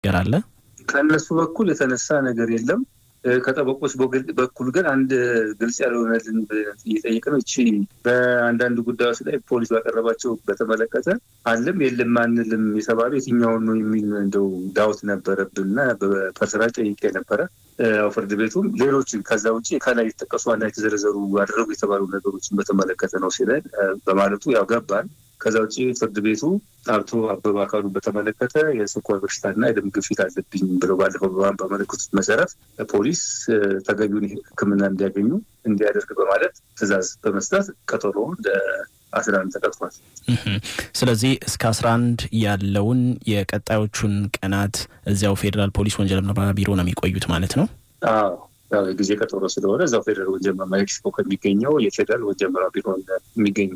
ነገር አለ? ከእነሱ በኩል የተነሳ ነገር የለም። ከጠበቆች በኩል ግን አንድ ግልጽ ያልሆነልን እየጠየቅ ነው። እቺ በአንዳንድ ጉዳዮች ላይ ፖሊስ ባቀረባቸው በተመለከተ አለም የለም አንልም የተባሉ የትኛውን ነው የሚል እንደው ዳውት ነበረብን እና በፐርሰናል ጠይቄ ነበረ። ፍርድ ቤቱም ሌሎችን ከዛ ውጭ ከላይ የተጠቀሱ ዋና የተዘረዘሩ ያደረጉ የተባሉ ነገሮችን በተመለከተ ነው ሲለን በማለቱ ያው ገባን። ከዛ ውጭ ፍርድ ቤቱ አቶ አበበ አካሉ በተመለከተ የስኳር በሽታና የደም ግፊት አለብኝ ብለው ባለፈው በመለከቱት መሰረት ፖሊስ ተገቢውን ሕክምና እንዲያገኙ እንዲያደርግ በማለት ትዕዛዝ በመስጠት ቀጠሮ አስራ አንድ ተቀጥሯል። ስለዚህ እስከ አስራ አንድ ያለውን የቀጣዮቹን ቀናት እዚያው ፌዴራል ፖሊስ ወንጀል ምርመራ ቢሮ ነው የሚቆዩት ማለት ነው። አዎ ያው የጊዜ ቀጠሮ ስለሆነ እዛው ፌዴራል ወንጀል ምርመራ ኤክስፖ ከሚገኘው የፌዴራል ወንጀል ምርመራ ቢሮ የሚገኙ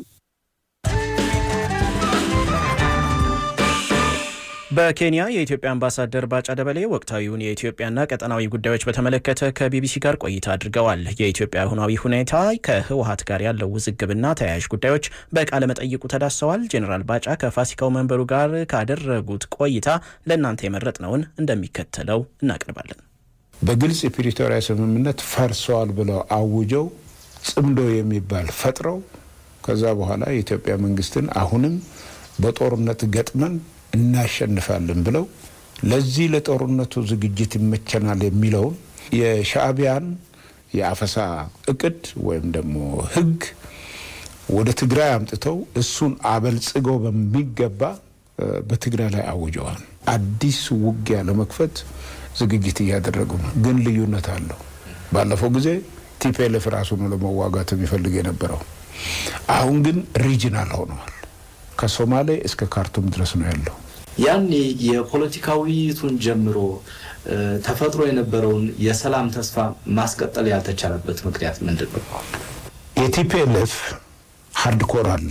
በኬንያ የኢትዮጵያ አምባሳደር ባጫ ደበሌ ወቅታዊውን የኢትዮጵያና ቀጠናዊ ጉዳዮች በተመለከተ ከቢቢሲ ጋር ቆይታ አድርገዋል። የኢትዮጵያ አሁናዊ ሁኔታ ከህወሀት ጋር ያለው ውዝግብና ተያያዥ ጉዳዮች በቃለ መጠይቁ ተዳሰዋል። ጄኔራል ባጫ ከፋሲካው መንበሩ ጋር ካደረጉት ቆይታ ለእናንተ የመረጥነውን እንደሚከተለው እናቀርባለን። በግልጽ የፕሪቶሪያ ስምምነት ፈርሰዋል ብለው አውጀው ጽምዶ የሚባል ፈጥረው ከዛ በኋላ የኢትዮጵያ መንግስትን አሁንም በጦርነት ገጥመን እናሸንፋለን ብለው ለዚህ ለጦርነቱ ዝግጅት ይመቸናል የሚለውን የሻዕቢያን የአፈሳ እቅድ ወይም ደግሞ ህግ ወደ ትግራይ አምጥተው እሱን አበልጽገው በሚገባ በትግራይ ላይ አውጀዋል። አዲስ ውጊያ ለመክፈት ዝግጅት እያደረጉ ነው። ግን ልዩነት አለው። ባለፈው ጊዜ ቲፒኤልኤፍ ራሱ ነው ለመዋጋት የሚፈልግ የነበረው። አሁን ግን ሪጂናል ሆነዋል። ከሶማሌ እስከ ካርቱም ድረስ ነው ያለው። ያኔ የፖለቲካ ውይይቱን ጀምሮ ተፈጥሮ የነበረውን የሰላም ተስፋ ማስቀጠል ያልተቻለበት ምክንያት ምንድን ነው? የቲፒኤልኤፍ ሀርድኮር አለ።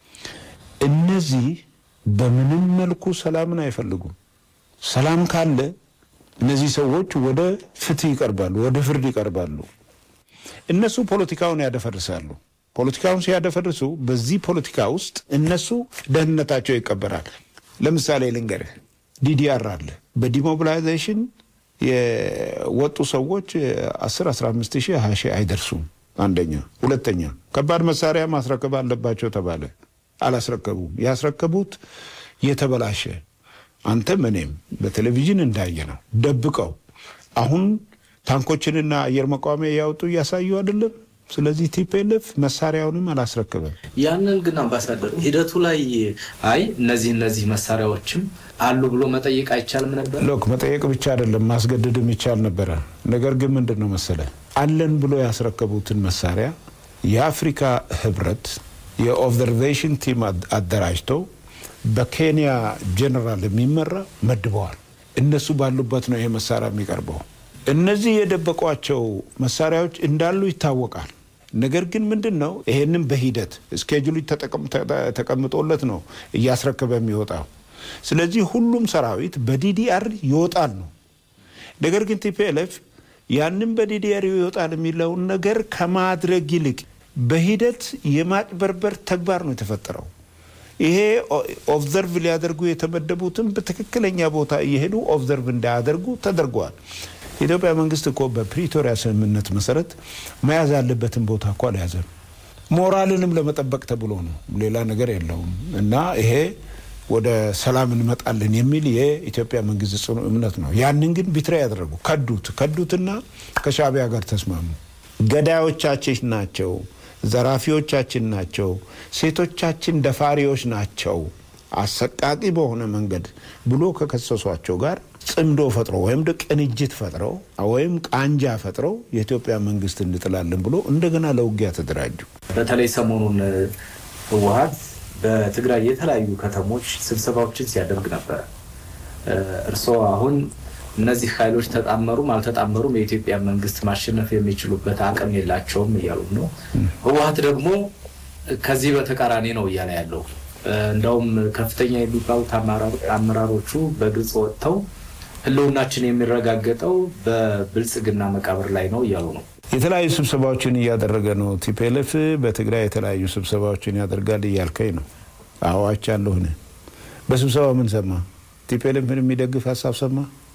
እነዚህ በምንም መልኩ ሰላምን አይፈልጉም። ሰላም ካለ እነዚህ ሰዎች ወደ ፍትህ ይቀርባሉ፣ ወደ ፍርድ ይቀርባሉ። እነሱ ፖለቲካውን ያደፈርሳሉ። ፖለቲካውን ሲያደፈርሱ በዚህ ፖለቲካ ውስጥ እነሱ ደህንነታቸው ይቀበራል። ለምሳሌ ልንገርህ፣ ዲዲአር አለ። በዲሞቢላይዜሽን የወጡ ሰዎች 10 15 ሺህ 20 ሺህ አይደርሱም። አንደኛ። ሁለተኛ ከባድ መሳሪያ ማስረከብ አለባቸው ተባለ። አላስረከቡም። ያስረከቡት የተበላሸ አንተም እኔም በቴሌቪዥን እንዳየ ነው ደብቀው አሁን ታንኮችንና አየር መቃወሚያ እያወጡ እያሳዩ አይደለም። ስለዚህ ቲፒኤልኤፍ መሳሪያውንም አላስረክበም። ያንን ግን አምባሳደር ሂደቱ ላይ አይ እነዚህ እነዚህ መሳሪያዎችም አሉ ብሎ መጠየቅ አይቻልም ነበር? ሎክ መጠየቅ ብቻ አይደለም ማስገደድም ይቻል ነበረ። ነገር ግን ምንድን ነው መሰለ አለን ብሎ ያስረከቡትን መሳሪያ የአፍሪካ ህብረት የኦብዘርቬሽን ቲም አደራጅተው በኬንያ ጀኔራል የሚመራ መድበዋል። እነሱ ባሉበት ነው ይሄ መሳሪያ የሚቀርበው። እነዚህ የደበቋቸው መሳሪያዎች እንዳሉ ይታወቃል። ነገር ግን ምንድን ነው ይሄንን በሂደት እስኬጁሉ ተቀምጦለት ነው እያስረከበ የሚወጣው። ስለዚህ ሁሉም ሰራዊት በዲዲአር ይወጣል ነው። ነገር ግን ቲፒኤልኤፍ ያንን በዲዲአር ይወጣል የሚለውን ነገር ከማድረግ ይልቅ በሂደት የማጭበርበር ተግባር ነው የተፈጠረው። ይሄ ኦብዘርቭ ሊያደርጉ የተመደቡትን በትክክለኛ ቦታ እየሄዱ ኦብዘርቭ እንዳያደርጉ ተደርገዋል። የኢትዮጵያ መንግስት እኮ በፕሪቶሪያ ስምምነት መሰረት መያዝ ያለበትን ቦታ እኮ አልያዘም። ሞራልንም ለመጠበቅ ተብሎ ነው፣ ሌላ ነገር የለውም። እና ይሄ ወደ ሰላም እንመጣለን የሚል የኢትዮጵያ መንግስት ጽኑ እምነት ነው። ያንን ግን ቢትራ ያደረጉ ከዱት ከዱትና ከሻዕቢያ ጋር ተስማሙ። ገዳዮቻችን ናቸው፣ ዘራፊዎቻችን ናቸው፣ ሴቶቻችን ደፋሪዎች ናቸው፣ አሰቃቂ በሆነ መንገድ ብሎ ከከሰሷቸው ጋር ጽምዶ ፈጥሮ ወይም ቅንጅት ፈጥረው ወይም ቃንጃ ፈጥረው የኢትዮጵያ መንግስት እንጥላለን ብሎ እንደገና ለውጊያ ተደራጁ። በተለይ ሰሞኑን ህወሀት በትግራይ የተለያዩ ከተሞች ስብሰባዎችን ሲያደርግ ነበረ። እርስዎ አሁን እነዚህ ኃይሎች ተጣመሩም አልተጣመሩም የኢትዮጵያ መንግስት ማሸነፍ የሚችሉበት አቅም የላቸውም እያሉ ነው። ህወሀት ደግሞ ከዚህ በተቃራኒ ነው እያለ ያለው እንደውም ከፍተኛ የሚባሉት አመራሮቹ በግልጽ ወጥተው ህልውናችን የሚረጋገጠው በብልጽግና መቃብር ላይ ነው እያሉ ነው። የተለያዩ ስብሰባዎችን እያደረገ ነው። ቲፒኤልኤፍ በትግራይ የተለያዩ ስብሰባዎችን ያደርጋል እያልከኝ ነው? አዋች አለሁን በስብሰባ ምን ሰማ? ቲፒኤልኤፍን የሚደግፍ ሀሳብ ሰማ?